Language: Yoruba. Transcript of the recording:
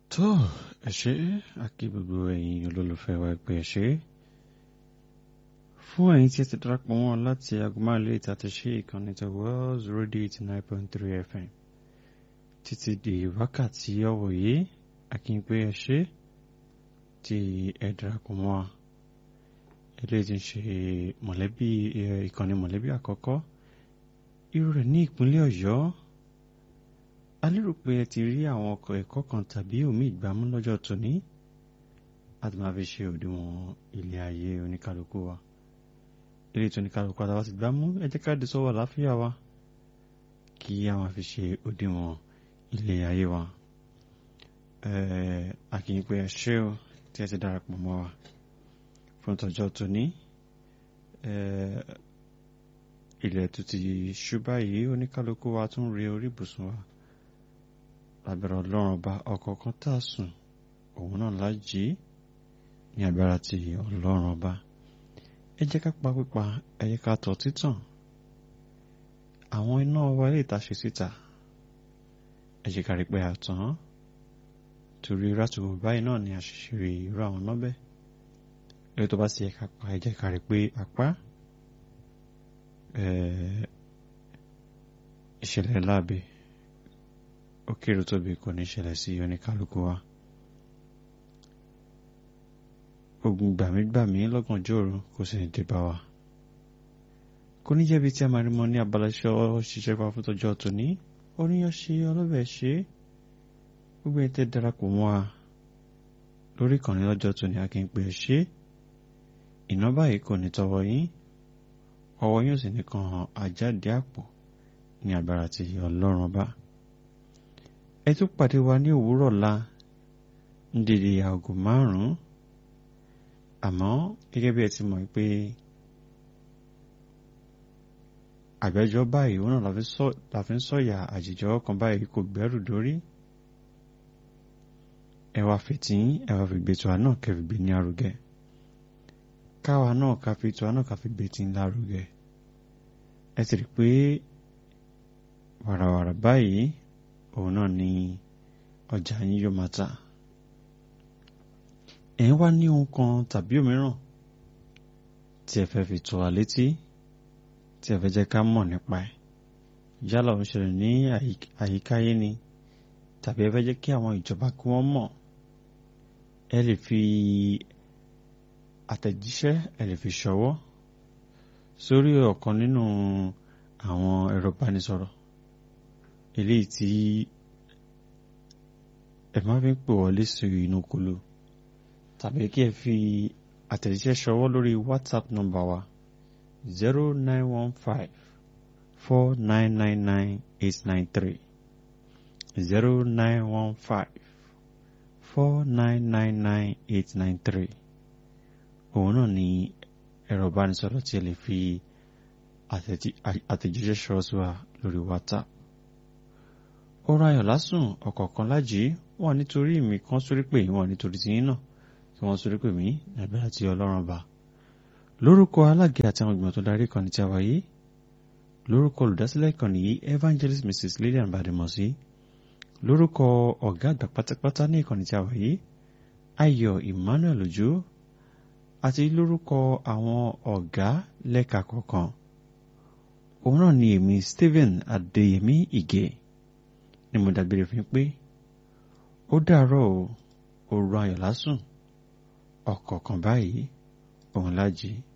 tó ẹ ṣé àkí gbogbo ẹ̀yin olólùfẹ́ wa pé ẹ ṣé fún ẹ̀yin tí ẹ ti darapọ̀ wọn láti aago márùn lè ta ti ṣe ìkànnì tó Wells Radio eighty nine point three FM títí di wákàtí ọ̀wọ̀ yìí àkí pé ẹ ṣé tí ẹ darapọ̀ mọ́ wa eléyìí ti ń ṣe mọ̀lẹ́bí ìkànnì mọ̀lẹ́bí àkọ́kọ́ irú rẹ̀ ní ìpínlẹ̀ Ọ̀yọ́ a lérò pé ẹ ti rí àwọn ọkọ̀ ẹ̀kọ́ kan tàbí omi ìgbàmú lọ́jọ́ tòní láti máa fi ṣe òdiwọ̀n ilé ayé oníkálukú wa ilé tí oníkálukú àtàwọn ti gbámú ẹ jẹ́ ká dé sọ́wọ́ àláfíà wa kí a máa fi ṣe òdiwọ̀n ilé ayé wa àkìyìn pé ẹ ṣé o tí ẹ ti darapọ̀ mọ́ wa fún tọjọ́ tòní ilẹ̀ tó ti ṣú báyìí oníkálukú wa tún rí orí ibùsùn wa lábẹ́rẹ́ ọlọ́run ọba ọ̀kọ̀ọ̀kan tá a sùn òun náà lájí ní agbára ti ọlọ́run ọba ẹ jẹ́ ká pa pípa ẹ jẹ́ ká tọ̀ títàn àwọn iná wa lè ta ṣe síta ẹ jẹ́ ká rí pé a tàn torí rátùwò báyìí náà ni àṣìṣe rí irú àwọn náà bẹ́ẹ̀ lórí tó bá sì yẹ ká pa ẹ jẹ́ ká rí pé apá ìṣẹ̀lẹ̀ láàbẹ̀ ó kéré tóbi kò ní ṣẹlẹ̀ sí oníkálukú wa ogun gbàmígbàmí lọ́gànjọ́ òru kò sì ní dé bá wa kò ní jẹ́bi tí a máa rí mọ́ ní abala iṣẹ́ ṣiṣẹ́ pa fún tọjọ́ tòní oníyàn ṣe ọlọ́bẹ̀ ṣe gbogbo ẹ̀ tẹ́ darapọ̀ mọ́ wa lórí ìkànnì lọ́jọ́ tòní a kì í pè é ṣe iná báyìí kò ní tọwọ́ yín ọwọ́ yóò sì ní kan àjáde àpò ní agbára ti ọlọ́run ọba ẹ tún pàdé wa ní òwúrọ̀ la ń dìde aago márùn-ún àmọ́ gẹ́gẹ́ bí ẹ ti mọ̀ pé àgbẹ́jọ́ báyìí òun náà la fi ń sọ̀yà àjèjọ́ kan báyìí kò gbẹ́rù dórí ẹ wá fìtí ẹ wá fi gbètò àná kẹfì gbé ní arugẹ káwa náà ká fi ètò àná ká fi gbé tí ń lárugẹ ẹ sì rí pé wàràwàrà báyìí òun náà ni ọjà yín yóò máa tà ẹ̀ ń wá ní ohun kan tàbí òmíràn tí ẹ fẹ́ fi tó wa létí tí ẹ fẹ́ jẹ́ ká mọ̀ nípa ẹ̀ yálà ó ń ṣẹlẹ̀ ní àyíkáyé ni tàbí ẹ fẹ́ jẹ́ kí àwọn ìjọba kí wọ́n mọ̀ ẹ lè fi àtẹ̀jíṣẹ́ ẹ lè fi ṣọwọ́ sórí ọ̀kan nínú àwọn ẹ̀rọ ìbánisọ̀rọ̀ eléyìí tí ẹ máa fi ń pè wọlé sí inú kolo tàbí kí ẹ fi àtẹ̀jíṣẹ́ ṣọwọ́ lórí whatsapp nọ́mbà wa zero nine one five four nine nine nine eight nine three zero nine one five four nine nine nine eight nine three òun náà ni ẹ̀rọ ìbánisọ̀rọ̀ tí ẹ lè fi àtẹ̀jíṣẹ́ ṣọwọ́ sí wa lórí whatsapp ọ̀rọ̀ ayọ̀ lásùn ọ̀kọ̀ọ̀kan lájì wọ́n nítorí mi kan sórí pé wọ́n nítorí tiyín náà tí wọ́n sórí pé mí nàbẹ́ àti ọlọ́run bá lórúkọ alága àti àwọn ìgbìmọ̀ tó darí ìkànnì tí a wáyé lórúkọ olùdásílẹ̀ ìkànnì yìí evangelist mrs lillian badimosi lórúkọ ọ̀gá àgbà pátápátá ní ìkànnì tí a wáyé ayọ̀ emmanuel ojo àti lórúkọ àwọn ọ̀gá lẹ́ka kọ̀ọ̀kan òun náà ni èmi stephen adéyẹmí ìgè ni mo dàgbére fún pé ó dàárọ̀ o òru ayọ̀ lásùn ọ̀kọ̀ọ̀kan báyìí òun lájí